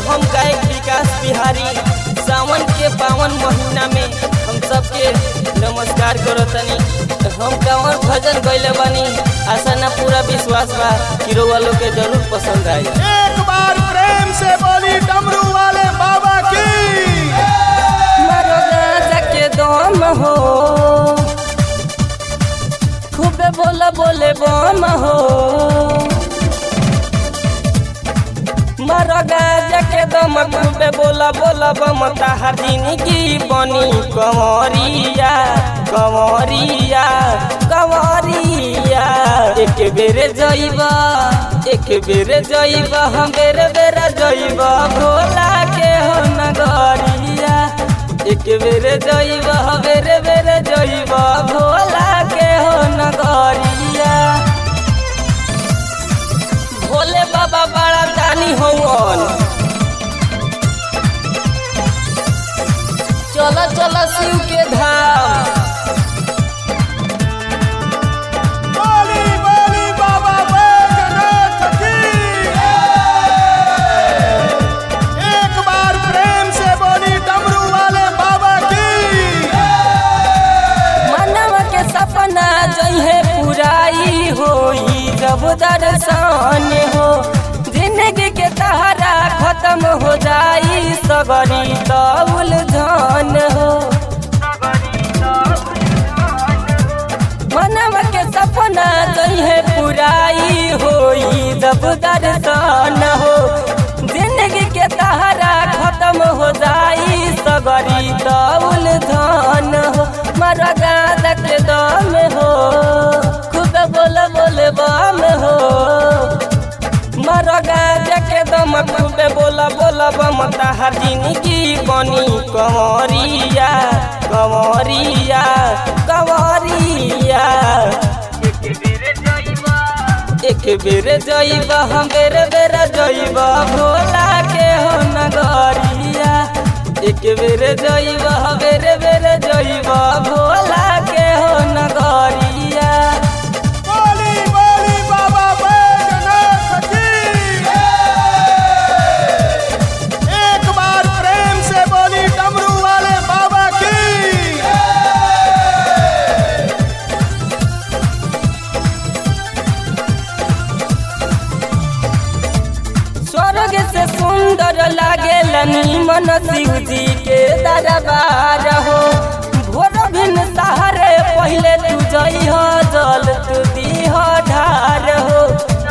हम गायक विकास बिहारी सावन के पावन महीना में हम सबके नमस्कार करो तनी हम कांवर भजन गैले बानी आशा ना पूरा विश्वास बा कि रउआ लोग के जरूर पसंद आई एक बार प्रेम से बोली डमरू वाले बाबा की मारो गाजा के दम हो खूबे बोला बोले बम हो मारो गाजा के दम खूबे बोला बोला बम ताहर जिंदगी बनी कंवरिया कंवरिया कंवरिया एक बेरे जइबा एक बेरे जइबा हम बेरे बेरे जइबा भोला के हो नगरिया एक बेरे जइबा बेरे बेरे जइबा भोला के हो नगरिया भोले बाबा बड़ा दानी हवन चलो चलो शिव के धाम बोली बोली बाबा बैजनाथ की एक बार प्रेम से बोली डमरू वाले बाबा की मनवा के सपना जइहे पुराई होई जब दर्शन हो जिंदगी के तहरा खत्म हो जाई सगरी तौल धन हो मनवा के सपना जइहे पुराई होई जब दर्शन हो जिंदगी के तहरा खत्म हो जाई सगरी तौल धन हो मरा गादा के दम हो खूब बोल बोल बम हो मरा गादा के दम खूबे बोला बोला बम ताहर जिंदगी बनी कंवरिया कंवरिया कंवरिया एक बेर जइबा हम बेर बेर जइबा भोला के हो नगरिया एक बेर जइबा बेर बेर जइबा भोला के हो नगरिया बोली बोली बाबा बैजनाथ की एक बार प्रेम से बोली डमरू वाले बाबा की स्वर्ग से सुंदर लागे मन शिव जी के दरबार हो भोर भिन सहारे पहले तू जई हो जल तू दी हो ढार हो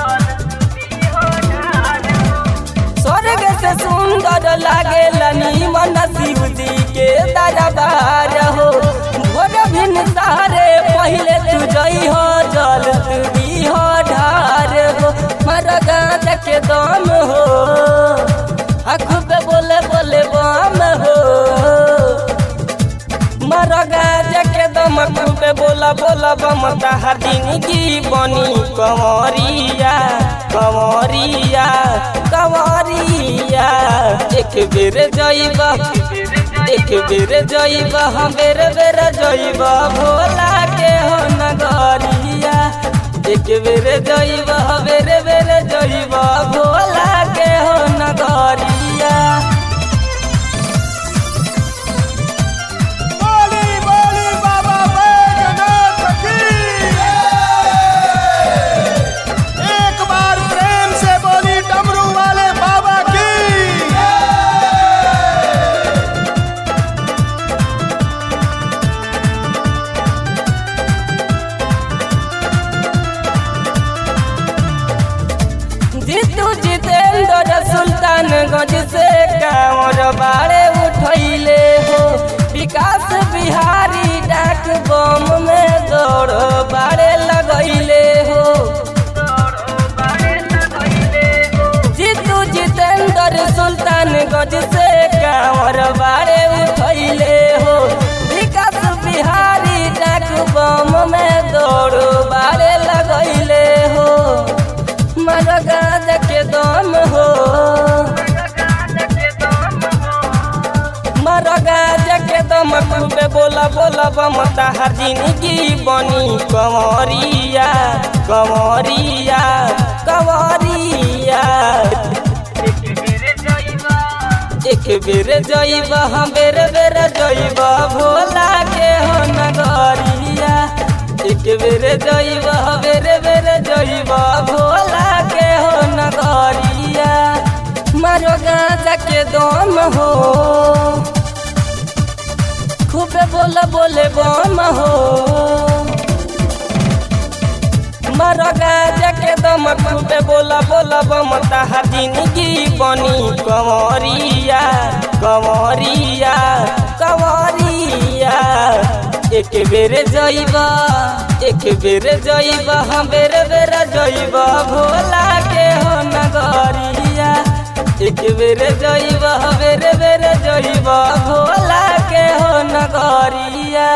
स्वर्ग से सुंदर लागे मन शिव जी के दरबार हो भोर भिन सहारे पहले तू जई हो जल तू दी हो ढार हो मर गाँच के दम हो खूब बोले बोले बम हो मर गाँच के दम खूब बोला बोला बम ताहर जिंदगी बनी कंवरिया कंवरिया कंवरिया एक बेर जइबा एक बेर जइबा हम बेर बेर जइबा भोला के हो नगरिया एक बेर जइबा बेर बेर जइबा भोला के हो नगरिया बोली बोली बाबा बैजनाथ की एक बार प्रेम से बोली डमरू वाले बाबा की जीतू जितेंद्र सुल्तानगंज से कांवर बाड़े उठैले हो विकास बिहारी डाक बम में दौड़ बाड़े लगैले हो जीतू जितेंद्र सुल्तानगंज से कांवर बाड़े उठैले हो विकास बिहारी डाक बम में दौड़ बाड़े लगैले हो मर गाज के दम हो मर गाज के दम खूबे बोला बोला बम ताहर जिंदगी बनी कंवरिया कंवरिया कंवरिया बेर जइब हम बेर बेर जइब भोला के हो नगरिया एक बेर जइब बेर बेर जइब भोला के हो नगरिया मारो गाजा के दम हो खूबे बोला बोले बम हो मारो गाजा के दम खूबे बोला बोला बम ताहा जिंदगी बनी कंवरिया कंवरिया कंवरिया एक बेर जइबा एक बेर जइबा हम बेर बेर जइबा भोला के हो नगरिया एक बेर जइबा बेर बेर जइबा भोला के हो नगरिया